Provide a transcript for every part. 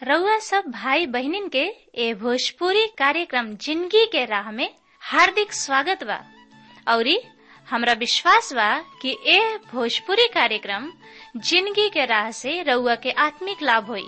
रउआ सब भाई बहिनीन के ए भोजपुरी कार्यक्रम जिंदगी के राह में हार्दिक स्वागत बा औरी हमरा विश्वास बा कि ए भोजपुरी कार्यक्रम जिंदगी के राह से रउआ के आत्मिक लाभ होई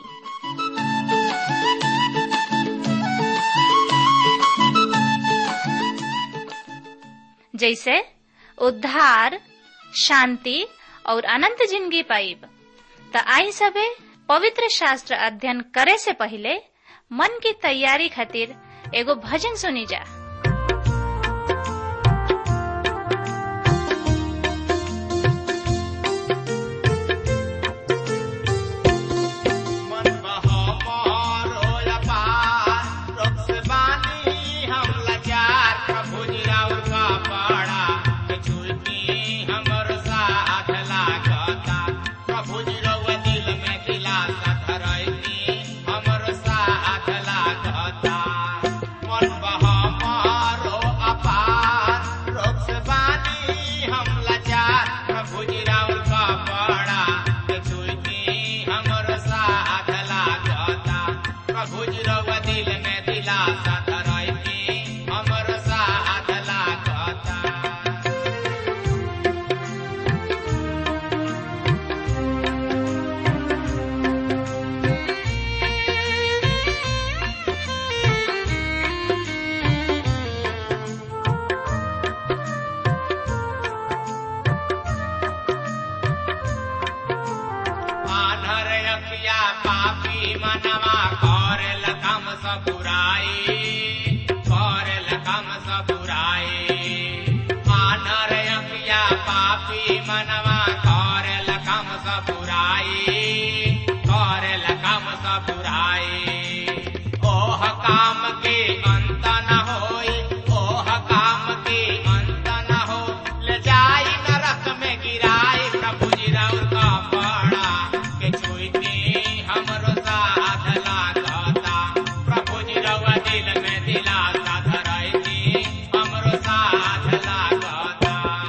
जैसे उद्धार शांति और अनंत जिंदगी पाइब त आई सबे पवित्र शास्त्र अध्ययन करे से पहले मन की तैयारी खातिर एगो भजन सुनी जा मन बहो मोर होया पार, रोग से बानी हम लाचार, प्रभु जी राउर का पाड़ा, के छुई हमर साथ लागता। प्रभु जी रउआ दिल में दिलासा धरैती, हमर साथ लागता। मन बहो मोर हो अपार, रोग से बानी हम लाचार, प्रभु जी राउर का पाड़ा, के छुई हमर साथ लागता प्रभु जी रउआ दिल में दिलासा धरैती हमर साथ लागता आधर अखिया पापी मनवा करेल कम सब बुराई करेल कम सब बुराई आधर अखिया पापी मनवा करेल कम सब बुराई करेल कम सब बुराई ओह काम के अंत न होई ओह काम के अंत न हो ले जाई नरक में गिराई प्रभु जी राउर का पाड़ा के छुईती हमरो साथ लागता प्रभु जी रउआ दिल में दिलासा धरैती हमरो साथ लागता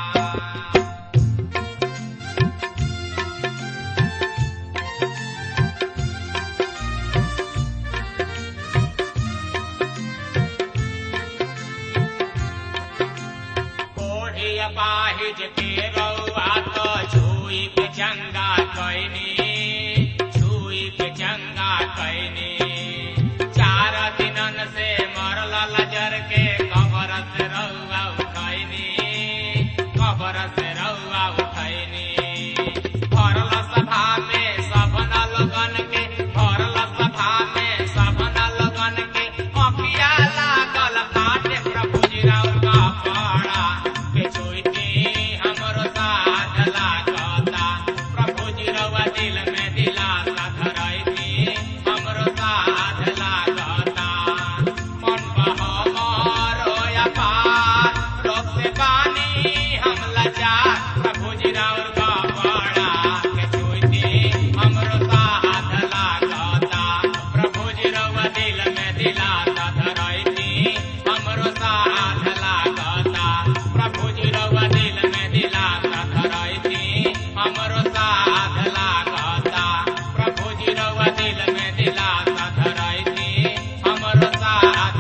कोढ़ी अपाहिज के रउआ तो छुई के चंगा कैनी छुई के चंगा कैनी चार दिनन से मरल लजर के कबर से रउआ उठैनी कबर से रउआ उठैनी भरल सभा में सपना लगन के भरल सभा में सपना लगन के अखिया लागल फाटे प्रभु जी राउर का पाड़ा के छुईती हमरो साथ लागता प्रभु जी रउआ दिल में दिलासा धरैती हमरो साथ लागता मन बहो मोर होया पार रोग से बानी हम लाचार प्रभु जी राउर का पाड़ा के छुईती हमरो साथ लागता प्रभु जी रउआ दिल में दिलासा धरैती हमरो साथ लागता प्रभु जी रउआ दिल में दिलासा धरैती हमरो साथ लागता प्रभु जी रउआ दिल में दिलासा धरैती हमरो साथ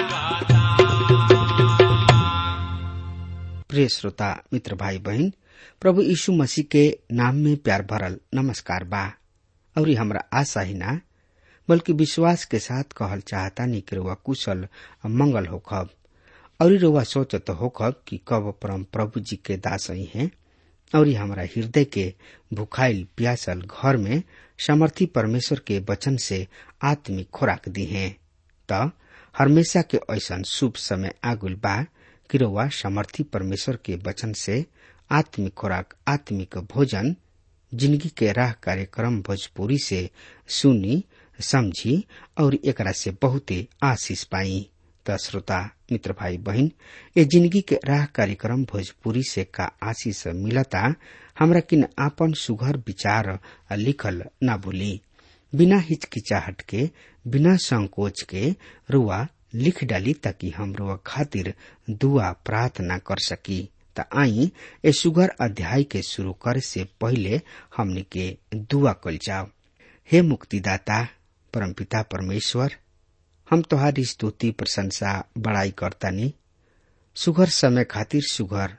लागता प्रिय श्रोता मित्र भाई बहन प्रभु यीशु मसीह के नाम में प्यार भरल नमस्कार बा और हमरा आशा ही ना बल्कि विश्वास के साथ कहल चाहता नहीं कि रुआ कुशल और मंगल होखब और रुआ सोचत होखब कि कब परम प्रभु जी के दास ही हैं और हमरा हृदय के भुखाइल प्यासल घर में समर्थी परमेश्वर के वचन से आत्मिक खुराक दी हैं त हमेशा के ऐसन शुभ समय आगुल बा कि रउआ समर्थी परमेश्वर के वचन से आत्मिक खुराक आत्मिक भोजन जिंदगी के राह कार्यक्रम भोजपुरी से सुनी समझी और एकरा से बहुते आशीष पाई त श्रोता मित्र भाई बहन ये जिंदगी के राह कार्यक्रम भोजपुरी से का आशीष मिलता हमरा किन आपन सुघर विचार लिखल ना भूली बिना हिचकिचाहट के बिना संकोच के रुआ लिख डाली ताकि हम रुआ खातिर दुआ प्रार्थना कर सकी त आई ए सुगर अध्याय के शुरू करे से पहले हमने के दुआ कल जाओ हे मुक्तिदाता परमपिता परमेश्वर हम तोहारी स्तुति प्रशंसा बड़ाई करतानी सुघर समय खातिर सुघर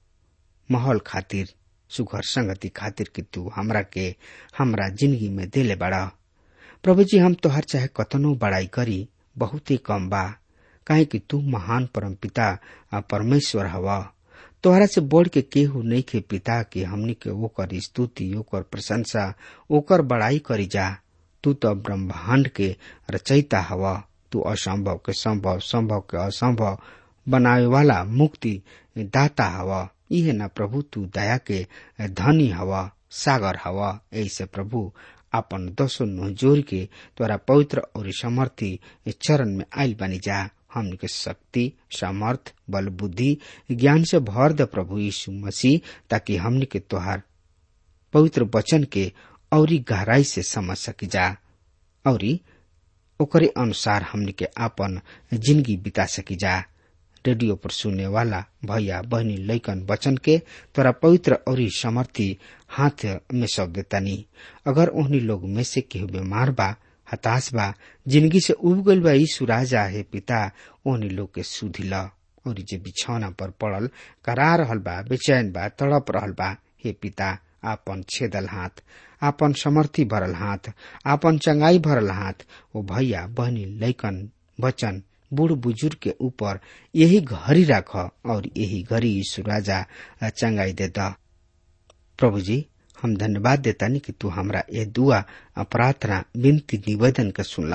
माहौल खातिर सुघर संगति खातिर कि तू हमरा के हमरा जिंदगी में देले बड़ा प्रभु जी हम तोहर चाहे कतनो बड़ाई करी बहुत ही कम बा काहे कि तू महान परमपिता आ परमेश्वर हवा तोहरा से बढ़ के केहू नहीं के पिता के हमनी के ओकर स्तुति ओकर प्रशंसा ओकर बड़ाई करी जा तू तो ब्रह्मांड के रचयिता हवा तू असंभव के संभव संभव के असंभव बनावे वाला मुक्ति दाता हवा इहे न प्रभु तू दया के धनी हवा सागर हवा ऐसे प्रभु अपन दसो नुह जोर के तोरा पवित्र और समर्थी चरण में आयल बनी जा हमन के शक्ति सामर्थ बल बुद्धि ज्ञान से भर द प्रभु यीशु मसीह ताकि हमन के तोहार पवित्र वचन के औरी गहराई से समझ सकी जा औरी ओकरे अनुसार हमन के आपन जिंदगी बिता सकी जा रेडियो पर सुनने वाला भैया बहनी लैकन वचन के तोरा पवित्र और समर्थी हाथ में सौंप देतानी अगर उन्हीं लोग में से केहू बीमार बा हताश बा जिंदगी से उब गईल बा यीशु राजा है पिता उन्हीं लोग के सुधी ल और जे बिछौना पर पड़ल करा रहल बा बेचैन बा तड़प रहल बा हे पिता आपन छेदल हाथ आपन समर्थी भरल हाथ आपन चंगाई भरल हाथ ओ भैया बहनी लैकन वचन बूढ़ बुजुर्ग के ऊपर यही घड़ी राख और यही घड़ी यीशु राजा चंगाई दे द प्रभु जी हम धन्यवाद देतानी कि तू हमरा ये दुआ प्रार्थना विनती निवेदन के सुनला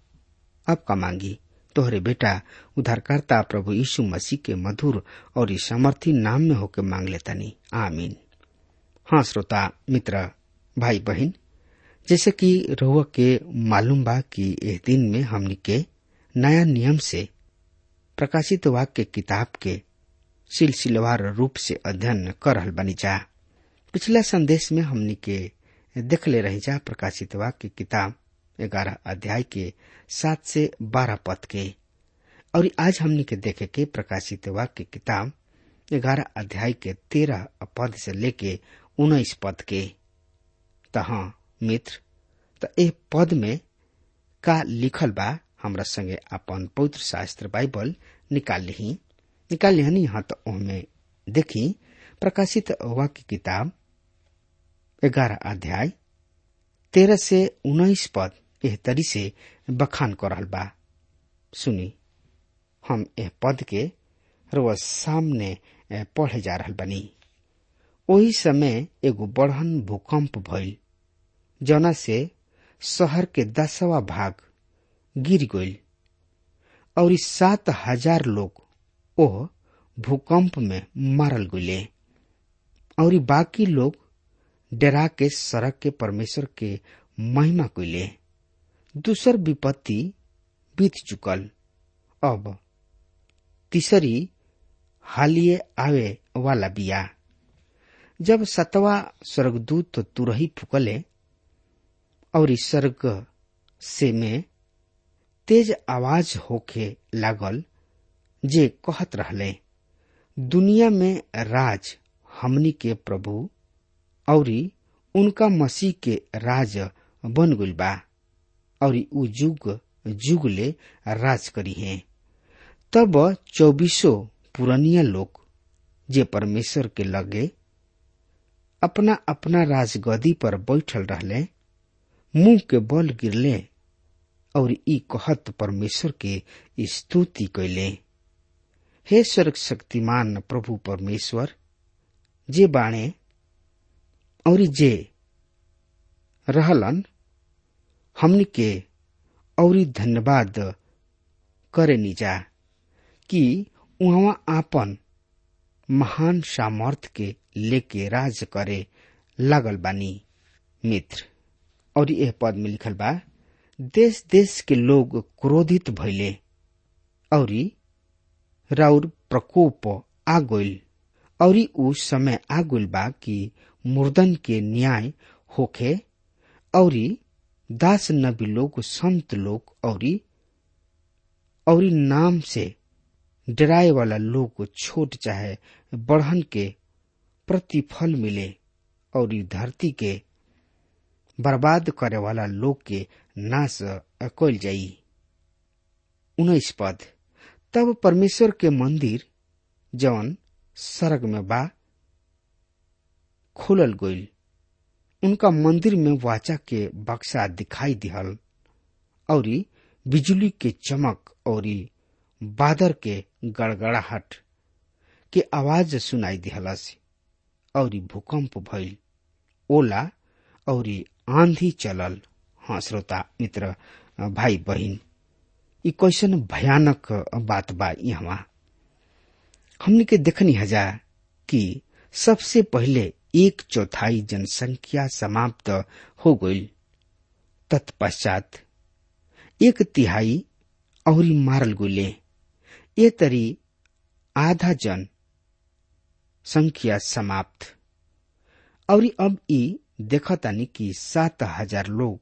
अब का मांगी तोहरे बेटा उधारकर्ता प्रभु यीशु मसीह के मधुर और इस समर्थी नाम में होके मांग लेतानी आमीन हाँ श्रोता मित्र भाई बहन जैसे कि रोह के मालूम बा कि इस दिन में हमनी के नया नियम से प्रकाशित वाक्य किताब के सिलसिलेवार रूप से अध्ययन कर रहल बनी जा पिछला संदेश में हमनी के देख ले रही जा प्रकाशित वाक्य किताब ग्यारह अध्याय के सात से बारह पद के और आज हमनी के देखे के प्रकाशित वाक्य किताब ग्यारह अध्याय के तेरह पद से लेके उन्नीस पद के तहा मित्र त ए पद में का लिखल बा हमरा संगे अपन पवित्र शास्त्र बाइबल निकाल ली निकाल लिहनी यहाँ तो ओहमे देखी प्रकाशित वाक्य किताब ग्यारह अध्याय तेरह से उन्नीस पद एह तरी से बखान कर रहल बा सुनी हम एह पद के रोज सामने पढ़े जा रहल बनी ओही समय एगो बढ़न भूकंप भइल जना से शहर के दसवा भाग गिर गईल और इस सात हजार लोग ओह भूकंप में मारल गईले और बाकी लोग डरा के सड़क के परमेश्वर के महिमा कइले दूसर विपत्ति बीत चुकल अब तीसरी हालिए आवे वाला बिया जब सतवा स्वर्गदूत तो तुरही फुकले और इस स्वर्ग से में तेज आवाज होके लागल जे कहत रहले दुनिया में राज हमनी के प्रभु और उनका मसीह के राज बन गइल बा और उ जुग जुग ले राज करी है तब चौबीसों पुरनिया लोग जे परमेश्वर के लगे अपना अपना राजगदी पर बैठल रहले मुंह के बल गिरले और ई कहत परमेश्वर के स्तुति कैले हे स्वर्ग शक्तिमान प्रभु परमेश्वर जे बाणे और जे रहलन हमनी के और धन्यवाद करे निजा कि उहाँ आपन महान सामर्थ के लेके राज करे लागल बानी मित्र और यह पद में लिखल बा देश देश के लोग क्रोधित भइले और राउर प्रकोप आ गइल और उ समय आ गइल बा कि मुर्दन के न्याय होखे और दास नबी लोग संत लोग और और नाम से डराए वाला लोग छोट चाहे बढ़न के प्रतिफल मिले और धरती के बर्बाद करे वाला लोग के नाश कल जाई उन्नीस पद तब परमेश्वर के मंदिर जवन सरग में बा खोलल गईल उनका मंदिर में वाचा के बक्सा दिखाई दिहल और बिजली के चमक और बादर के गड़गड़ाहट के आवाज सुनाई दिहलस और भूकंप भइल ओला और आंधी चलल हाँ श्रोता मित्र भाई बहिन ई कैसन भयानक बात बा यहाँ हमने के देखनी हजा कि सबसे पहले एक चौथाई जनसंख्या समाप्त हो गई तत्पश्चात एक तिहाई और मारल गुले ये तरी आधा जन संख्या समाप्त और अब ई देखतानी कि सात हजार लोग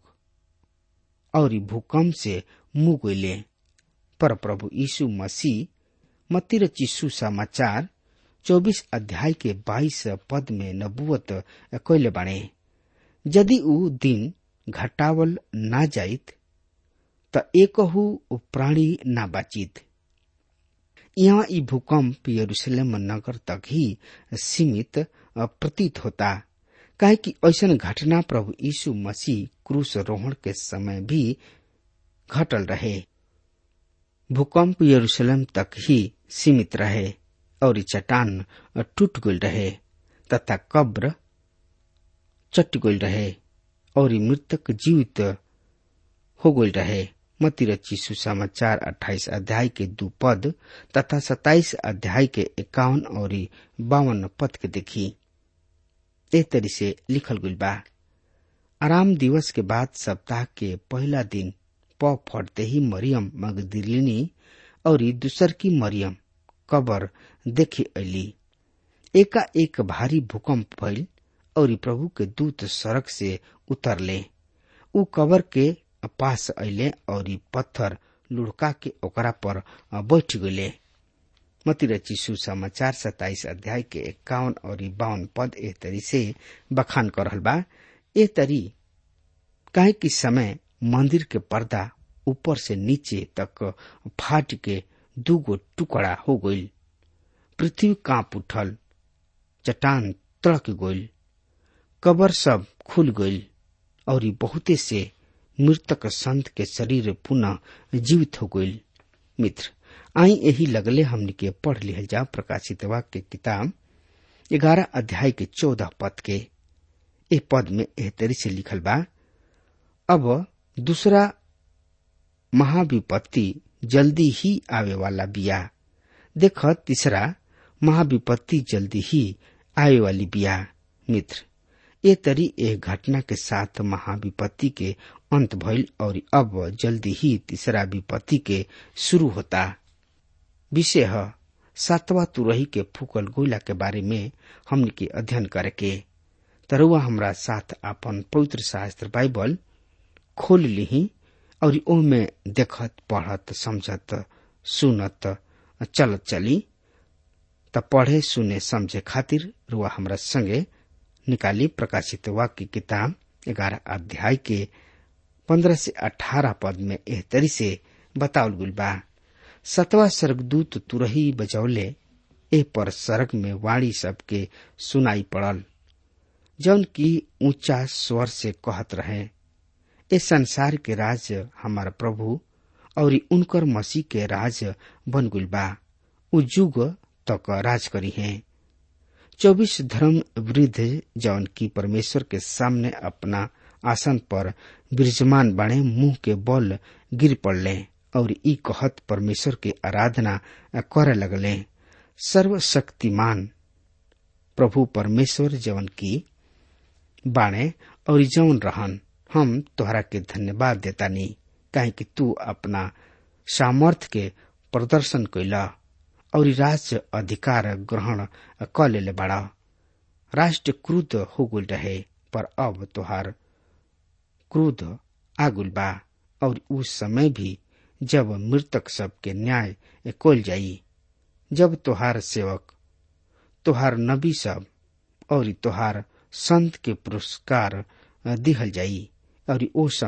और भूकंप से मुंह गईले पर प्रभु यीशु मसीह मतिर चिस्सु समाचार चौबीस अध्याय के बाईस पद में नबुवत कैले बाणे यदि ऊ दिन घटावल ना जाइत त एकहु प्राणी ना बाचित यहाँ ई भूकंप यरूशलेम नगर तक ही सीमित प्रतीत होता काहे कि ऐसन घटना प्रभु यीशु मसीह क्रूस रोहण के समय भी घटल रहे भूकंप यरूशलेम तक ही सीमित रहे और चट्टान टूट गई रहे तथा कब्र चट गई रहे और मृतक जीवित हो गई रहे मती रची सुसमाचार अट्ठाईस अध्याय के दू पद तथा सताइस अध्याय के इक्यावन और बावन पद के देखी ए तरी से लिखल गई बा आराम दिवस के बाद सप्ताह के पहला दिन प फटते ही मरियम मगदिलिनी और दूसर की मरियम कबर देखे अली एका एक भारी भूकंप भइल और प्रभु के दूत सड़क से उतरले उ कबर के पास अले और पत्थर लुढ़का के ओकरा पर बैठ गले मती रची सुसमाचार सताइस अध्याय के इक्यावन और बावन पद ए तरी से बखान कर रहल बा ए तरी काहे कि समय मंदिर के पर्दा ऊपर से नीचे तक फाट के दूगो टुकड़ा हो गईल पृथ्वी कांप उठल चट्टान तड़क गईल कबर सब खुल गईल और बहुते से मृतक संत के शरीर पुनः जीवित हो गईल मित्र आई यही लगले हमने के पढ़ लिहल जा प्रकाशित वाक्य किताब ग्यारह अध्याय के चौदह पद के ए पद में एह तरी से लिखल बा अब दूसरा महाविपत्ति जल्दी ही आवे वाला बिया देख तीसरा महाविपत्ति जल्दी ही आवे वाली बिया मित्र ये तरी एक घटना के साथ महाविपत्ति के अंत भइल और अब जल्दी ही तीसरा विपत्ति के शुरू होता विषय है सातवा तुरही के फूकल गोला के बारे में हमने के अध्ययन करके तरुआ हमरा साथ अपन पवित्र शास्त्र बाइबल खोल ली और ओमे देखत पढ़त समझत सुनत चलत चली त पढ़े सुने समझे खातिर रुआ हमरा संगे निकाली प्रकाशित वाक्य किताब ग्यारह अध्याय के पंद्रह से अठारह पद में एह तरी से बतावल गुल बा सतवा स्वर्गदूत तुरही बजौले एह पर स्वर्ग में वाणी सबके सुनाई पड़ल जौन की ऊंचा स्वर से कहत रहे ए संसार के राज हमार प्रभु और उनकर मसीह के राज बन गुल बा उ युग तक राज करी है चौबीस धर्म वृद्ध जौन की परमेश्वर के सामने अपना आसन पर विराजमान बने मुंह के बल गिर पड़ले और ई कहत परमेश्वर के आराधना करे लगले सर्वशक्तिमान प्रभु परमेश्वर जवन की बाणे और जवन रहन हम तोहरा के धन्यवाद देता नहीं काहे कि तू अपना सामर्थ के प्रदर्शन कैला और राज्य अधिकार ग्रहण क लेले बड़ा राष्ट्र क्रुद्ध हो गुल रहे पर अब तोहार क्रोध आगुल बा और उस समय भी जब मृतक सब के न्याय कोल जाई जब तोहार सेवक तोहार नबी सब और तोहार संत के पुरस्कार दिहल जाई और ओ समय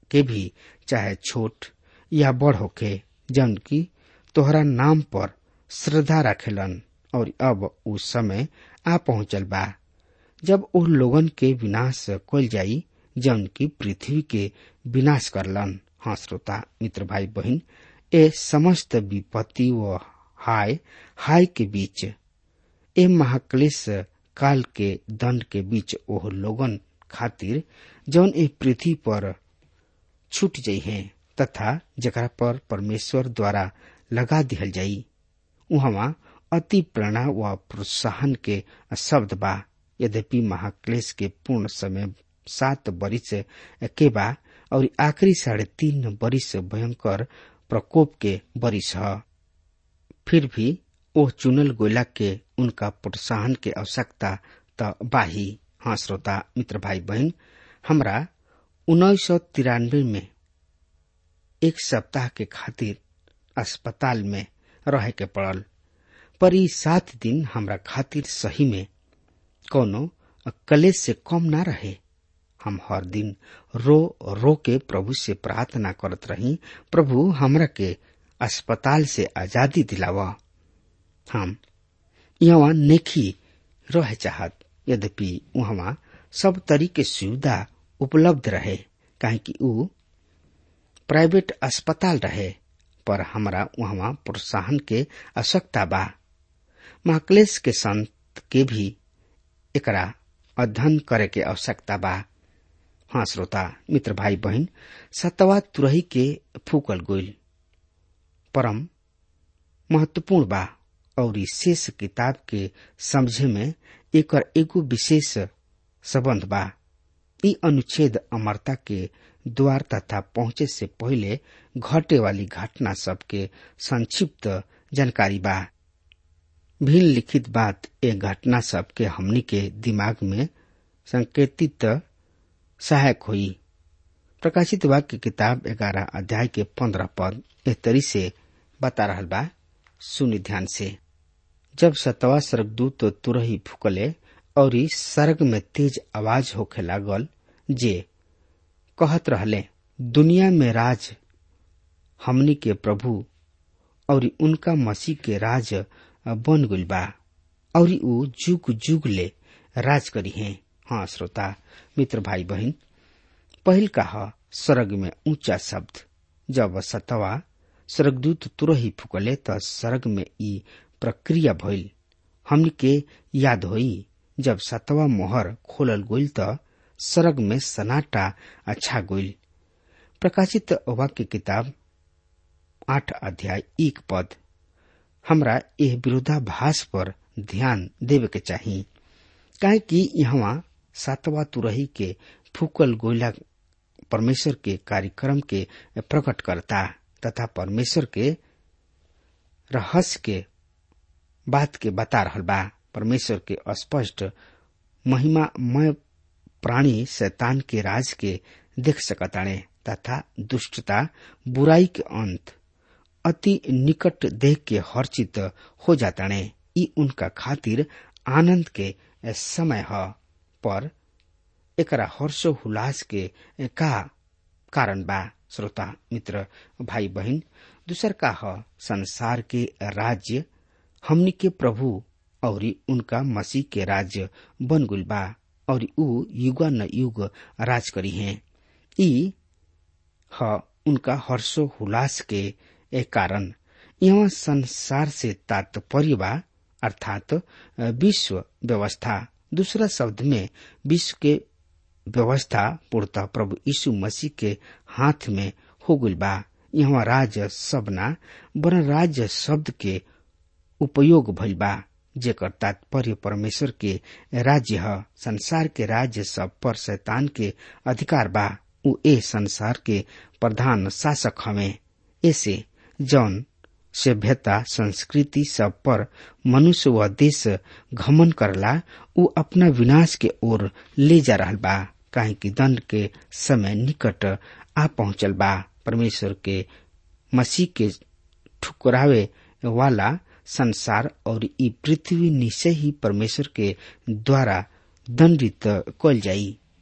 के भी चाहे छोट या बड़ होके जन की तोहरा नाम पर श्रद्धा रखेलन और अब उ समय आ पहुंचल बा जब ओ लोगन के विनाश कल जाई जौन की पृथ्वी के विनाश करलन हाँ श्रोता मित्र भाई बहन ए समस्त विपत्ति व हाय हाय के बीच ए महाक्लेश काल के दंड के बीच ओह लोगन खातिर जौन ए पृथ्वी पर छूट जाइ है तथा जकरा पर परमेश्वर द्वारा लगा दिहल जाई उहवा अति प्रेरणा व प्रोत्साहन के शब्द बा यद्यपि महाक्लेश के पूर्ण समय सात बरिस के बा और आखिरी साढ़े तीन बरिस भयंकर प्रकोप के बरिस ह फिर भी ओ चुनल गोला के उनका प्रोत्साहन के आवश्यकता त बाही हाँ श्रोता मित्र भाई बहन हमरा उन्नीस सौ तिरानवे में एक सप्ताह के खातिर अस्पताल में रहे के पड़ल पर ई सात दिन हमरा खातिर सही में कोनो कलेश से कम ना रहे हम हर दिन रो रो के प्रभु से प्रार्थना करत रही प्रभु हमरा के अस्पताल से आजादी दिलावा हम यहाँ नेखी रह चाहत यद्यपि वहाँ सब तरीके सुविधा उपलब्ध रहे काहे कि ऊ प्राइवेट अस्पताल रहे पर हमरा वहाँ प्रोत्साहन के आवश्यकता बा महाक्लेश के संत के भी एकरा अध्ययन करे के आवश्यकता बा हाँ श्रोता मित्र भाई बहन सतवा तुरही के फूकल गोइल परम महत्वपूर्ण बा और इस शेष किताब के समझे में एकर एगो विशेष संबंध बा ई अनुच्छेद अमरता के द्वार तथा पहुंचे से पहले घटे वाली घटना सब के संक्षिप्त जानकारी बा भिन्न लिखित बात ए घटना सब के हमनी के दिमाग में संकेतित सहायक हुई प्रकाशित वाक्य किताब ग्यारह अध्याय के पंद्रह पद एह तरी से बता रहल बा सुनि ध्यान से जब सतवा स्वर्गदूत तुरही फुकले और सर्ग में तेज आवाज होखे लागल जे कहत रहले दुनिया में राज हमनी के प्रभु और उनका मसीह के राज बन गइल बा और ऊ जुग जुग ले राज करी है हाँ श्रोता मित्र भाई बहन पहिल का ह स्वर्ग में ऊंचा शब्द जब सतवा स्वर्गदूत तुरही फुकले त स्वर्ग में ई प्रक्रिया भइल हमनी के याद होई जब सतवा मोहर खोलल गइल त स्वर्ग में सनाटा अच्छा गइल प्रकाशित वाक्य किताब आठ अध्याय एक पद हमरा यह विरोधाभास पर ध्यान देवे के चाही काहे कि यहाँ सातवा तुरही के फूकल गोइला परमेश्वर के कार्यक्रम के प्रकट करता तथा परमेश्वर के रहस्य के बात के बता रहल बा परमेश्वर के स्पष्ट महिमामय प्राणी शैतान के राज के देख सकताणे तथा दुष्टता बुराई के अंत अति निकट देख के हर्षित हो जाताणे ई उनका खातिर आनंद के समय ह पर एकरा हर्षो हुलास के का कारण बा श्रोता मित्र भाई बहन दूसर का ह संसार के राज्य हमनी के प्रभु और उनका मसीह के राज्य बन गुल बा और ऊ युगा न युग राज करी है ई ह उनका हर्षो हुलास के एक कारण यहाँ संसार से तात्पर्य बा अर्थात विश्व व्यवस्था दूसरा शब्द में विश्व के व्यवस्था पूर्णतः प्रभु यीशु मसीह के हाथ में हो गई बा यहाँ राज्य सबना बर राज्य शब्द के उपयोग भइल बा जेकर तात्पर्य परमेश्वर के राज्य ह संसार के राज्य सब पर शैतान के अधिकार बा उ ए संसार के प्रधान शासक हवे ऐसे जौन सभ्यता संस्कृति सब पर मनुष्य व देश घमन करला उ अपना विनाश के ओर ले जा रहल बा काहे कि दंड के समय निकट आ पहुंचल बा परमेश्वर के मसीह के ठुकरावे वाला संसार और ई पृथ्वी निश्चय ही परमेश्वर के द्वारा दंडित कल जाई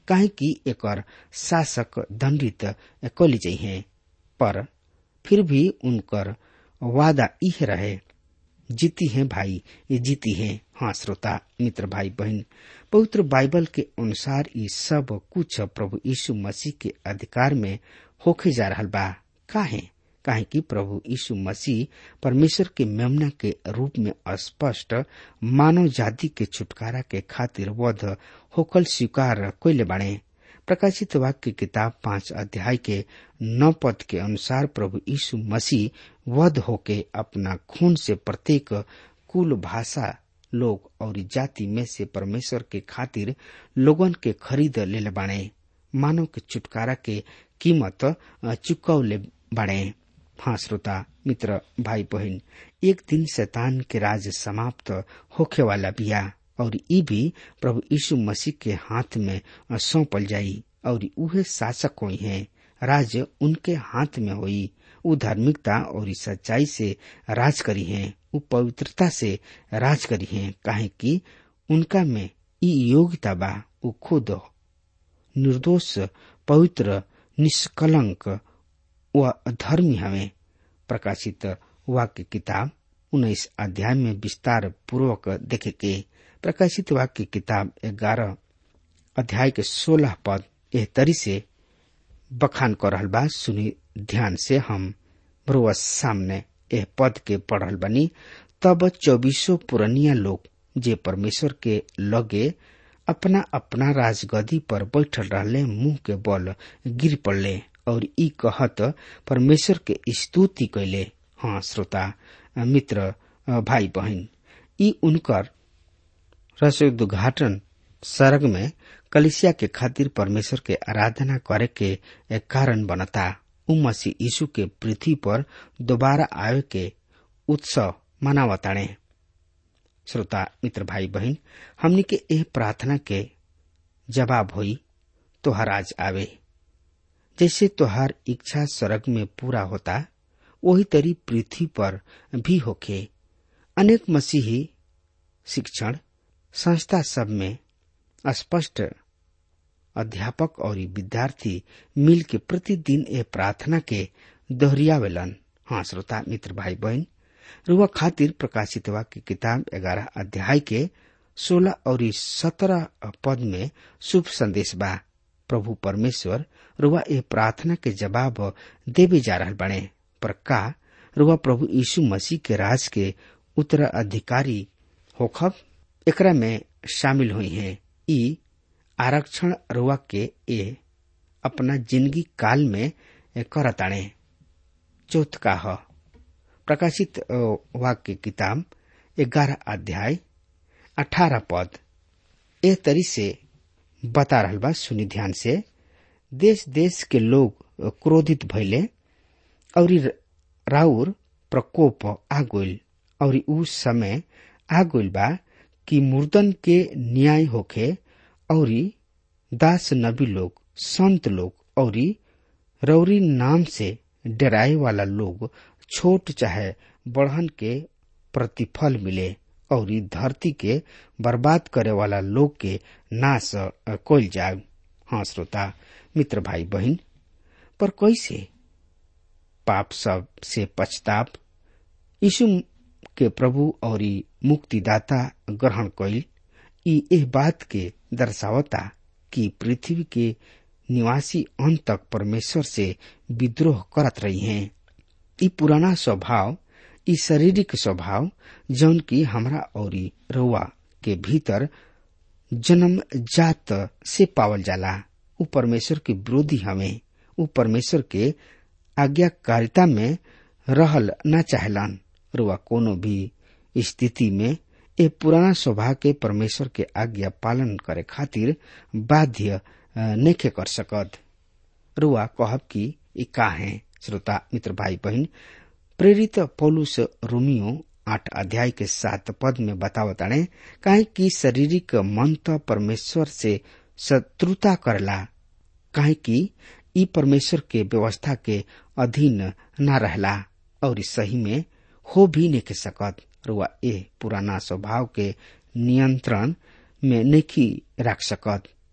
काहे कि एकर शासक दंडित कली चाहिए पर फिर भी उनकर वादा इह रहे जीती है भाई ये जीती है हाँ श्रोता मित्र भाई बहन पवित्र बाइबल के अनुसार ये सब कुछ प्रभु यीशु मसीह के अधिकार में होके जा रहा बा काहे काहे कि प्रभु यीशु मसीह परमेश्वर के मेमना के रूप में स्पष्ट मानव जाति के छुटकारा के खातिर वध होकल स्वीकार कैले बाणे प्रकाशित वाक्य किताब पांच अध्याय के नौ पद के अनुसार प्रभु यीशु मसीह वध होके अपना खून से प्रत्येक कुल भाषा लोग और जाति में से परमेश्वर के खातिर लोगन के खरीद ले बाणे मानव के छुटकारा के कीमत चुकौले बाणे हाँ श्रोता मित्र भाई बहन एक दिन शैतान के राज समाप्त होखे वाला बिया और ई भी प्रभु यीशु मसीह के हाथ में सौंपल जाई और उहे शासक हुई हैं राज उनके हाथ में हुई उ धार्मिकता और सच्चाई से राज करी हैं उ पवित्रता से राज करी हैं काहे कि उनका में ई योग्यता बा उ खुद निर्दोष पवित्र निष्कलंक व धर्मी हमें प्रकाशित वाक्य किताब उन्नीस अध्याय में विस्तार पूर्वक देखे के प्रकाशित वाक्य किताब ग्यारह अध्याय के सोलह पद एह तरी से बखान कर रहल बा सुनी ध्यान से हम रोज सामने एह पद के पढ़ल बनी तब चौबीसों पुरनिया लोग जे परमेश्वर के लगे अपना अपना राजगदी पर बैठल रहले मुंह के बल गिर पड़ले और ई कहत परमेश्वर के स्तुति कैले हाँ श्रोता मित्र भाई बहन ई उनकर रसोद्घाटन सर्ग में कलिसिया के खातिर परमेश्वर के आराधना करे के एक कारण बनता उ मसीह यीशु के पृथ्वी पर दोबारा आवे के उत्सव मनावताणे श्रोता मित्र भाई बहन हमनी के एह प्रार्थना के जवाब होई तोहर आज आवे जैसे तोहार इच्छा स्वर्ग में पूरा होता वही तरी पृथ्वी पर भी होखे अनेक मसीही शिक्षण संस्था सब में स्पष्ट अध्यापक और विद्यार्थी मिल के प्रतिदिन ए प्रार्थना के दोहरियावेलन हाँ श्रोता मित्र भाई बहन रुआ खातिर प्रकाशित वाक्य किताब ग्यारह अध्याय के सोलह और सत्रह पद में शुभ संदेश बा प्रभु परमेश्वर रुआ ए प्रार्थना के जवाब देवे जा रहा बने पर का रुआ प्रभु यीशु मसीह के राज के उत्तराधिकारी होखब एकरा में शामिल हुई हैं ई आरक्षण रुआ के ए अपना जिंदगी काल में करताणे चौथ का ह प्रकाशित वाक्य किताब ग्यारह अध्याय अठारह पद ए तरी से बता रहा बा सुनी ध्यान से देश देश के लोग क्रोधित भइले और राउर प्रकोप आ गइल और उ समय आ गइल बा कि मुर्दन के न्याय होखे और दास नबी लोग संत लोग और रौरी नाम से डराए वाला लोग छोट चाहे बढ़न के प्रतिफल मिले और धरती के बर्बाद करे वाला लोग के नाश कल जाए हाँ श्रोता मित्र भाई बहन पर कैसे पाप सब से पछताप यीशु के प्रभु और मुक्तिदाता ग्रहण कैल ई एह बात के दर्शावता कि पृथ्वी के निवासी अंत तक परमेश्वर से विद्रोह करत रही हैं ई पुराना स्वभाव ई शारीरिक स्वभाव जौन की हमरा और रउआ के भीतर जन्म जात से पावल जाला उ परमेश्वर के विरोधी हमें उ परमेश्वर के आज्ञाकारिता में रहल न चाहलन रुआ कोनो भी स्थिति में ए पुराना स्वभाव के परमेश्वर के आज्ञा पालन करे खातिर बाध्य नेखे कर सकत रुआ कहब की ई का है श्रोता मित्र भाई बहन प्रेरित पौलुस रोमियो आठ अध्याय के सात पद में बतावताणे काहे कि शारीरिक मन तो परमेश्वर से शत्रुता करला काहे कि ई परमेश्वर के व्यवस्था के अधीन न रहला और सही में हो भी नहीं सकत रुआ ए पुराना स्वभाव के नियंत्रण में नहीं रख सकत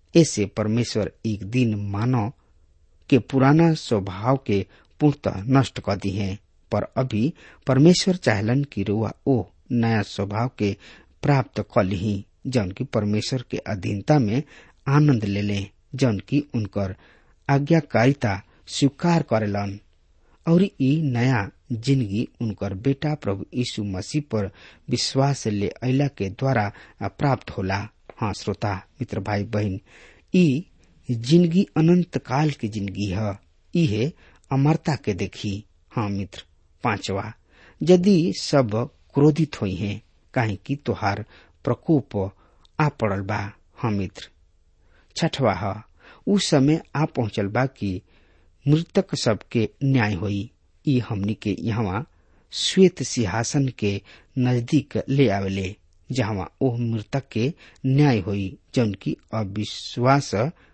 ऐसे परमेश्वर एक दिन मानव के पुराना स्वभाव के पूर्णतः नष्ट कर दी है पर अभी परमेश्वर चाहलन की रुआ ओ नया स्वभाव के प्राप्त कर ली जौन की परमेश्वर के अधीनता में आनंद ले ले जौन की उनकर आज्ञाकारिता स्वीकार करेलन और ई नया जिंदगी उनकर बेटा प्रभु यीशु मसीह पर विश्वास ले अला के द्वारा प्राप्त होला हाँ श्रोता मित्र भाई बहन ई जिंदगी अनंत काल की जिंदगी है इहे अमरता के देखी हाँ मित्र पांचवा यदि सब क्रोधित हुई हैं काहे कि तोहार प्रकोप आ पड़ल बा हाँ मित्र छठवा है उस समय आ पहुंचल बा कि मृतक सबके न्याय होई ई हमनी के यहाँ श्वेत सिंहासन के नजदीक ले आवेले जहाँ ओह मृतक के न्याय होई जौन की अविश्वास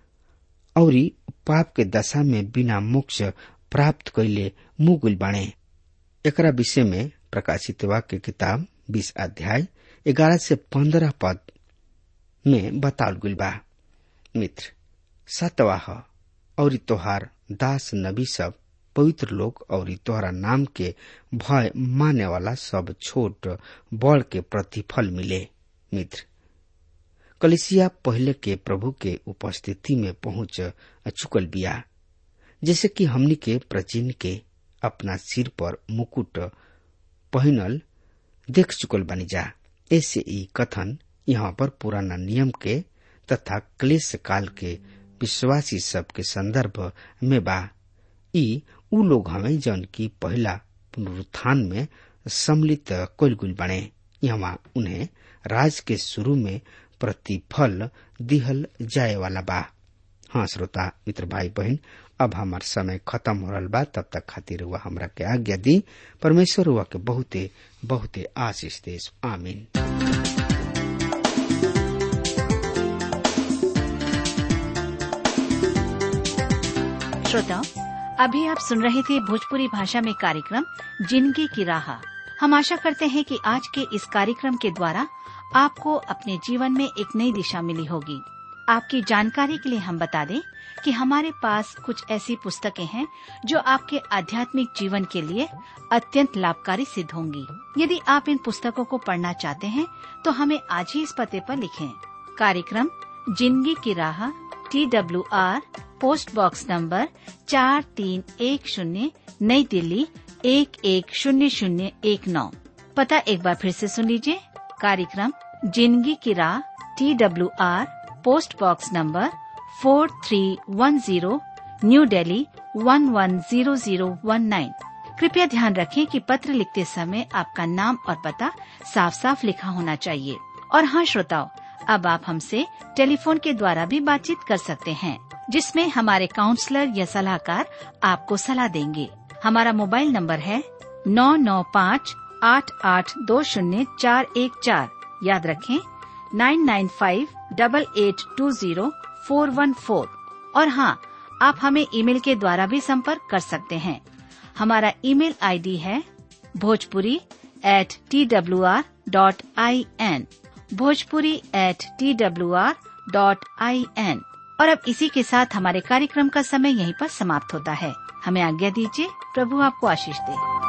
और पाप के दशा में बिना मोक्ष प्राप्त कैले मुगुल बाणे एकरा विषय में प्रकाशित वाक्य किताब बीस अध्याय ग्यारह से पंद्रह पद में बताल गुल बा मित्र सतवाह और तोहार दास नबी सब पवित्र लोग और तोहरा नाम के भय माने वाला सब छोट बड़ के प्रतिफल मिले मित्र कलिसिया पहले के प्रभु के उपस्थिति में पहुंच चुकल बिया जैसे कि हमनी के प्राचीन के अपना सिर पर मुकुट पहनल देख चुकल बनी जा ऐसे ई कथन यहाँ पर पुराना नियम के तथा क्लेश काल के विश्वासी सब के संदर्भ में बा ई उ लोग हमें जौन की पहला पुनरुत्थान में सम्मिलित कोलगुल बने यहाँ उन्हें राज के शुरू में प्रतिफल दिहल जाए वाला बा हाँ श्रोता मित्र भाई बहन अब हमार समय खत्म हो रहा बा तब तक खातिर हुआ हमरा के आज्ञा दी परमेश्वर हुआ के बहुते बहुते आशीष देश आमीन श्रोताओं अभी आप सुन रहे थे भोजपुरी भाषा में कार्यक्रम जिंदगी की राह हम आशा करते हैं कि आज के इस कार्यक्रम के द्वारा आपको अपने जीवन में एक नई दिशा मिली होगी आपकी जानकारी के लिए हम बता दें कि हमारे पास कुछ ऐसी पुस्तकें हैं जो आपके आध्यात्मिक जीवन के लिए अत्यंत लाभकारी सिद्ध होंगी यदि आप इन पुस्तकों को पढ़ना चाहते हैं तो हमें आज ही इस पते पर लिखें कार्यक्रम जिंदगी की राह T W R post box number चार तीन एक शून्य नई दिल्ली एक एक शून्य शून्य एक नौ पता एक बार फिर से सुन लीजिए कार्यक्रम जिंदगी की राह T W R post box number four three one zero new Delhi one one zero zero one nine कृपया ध्यान रखें कि पत्र लिखते समय आपका नाम और पता साफ साफ लिखा होना चाहिए और हाँ श्रोताओं अब आप हमसे टेलीफोन के द्वारा भी बातचीत कर सकते हैं जिसमें हमारे काउंसलर या सलाहकार आपको सलाह देंगे हमारा मोबाइल नंबर है नौ नौ पाँच आठ आठ दो शून्य चार एक चार याद रखें nine nine five double eight two zero four one four और हाँ आप हमें ईमेल के द्वारा भी संपर्क कर सकते हैं हमारा ईमेल आईडी है Bhojpuri at T W R dot I N Bhojpuri at T W R dot I N और अब इसी के साथ हमारे कार्यक्रम का समय यहीं पर समाप्त होता है हमें आज्ञा दीजिए प्रभु आपको आशीष दे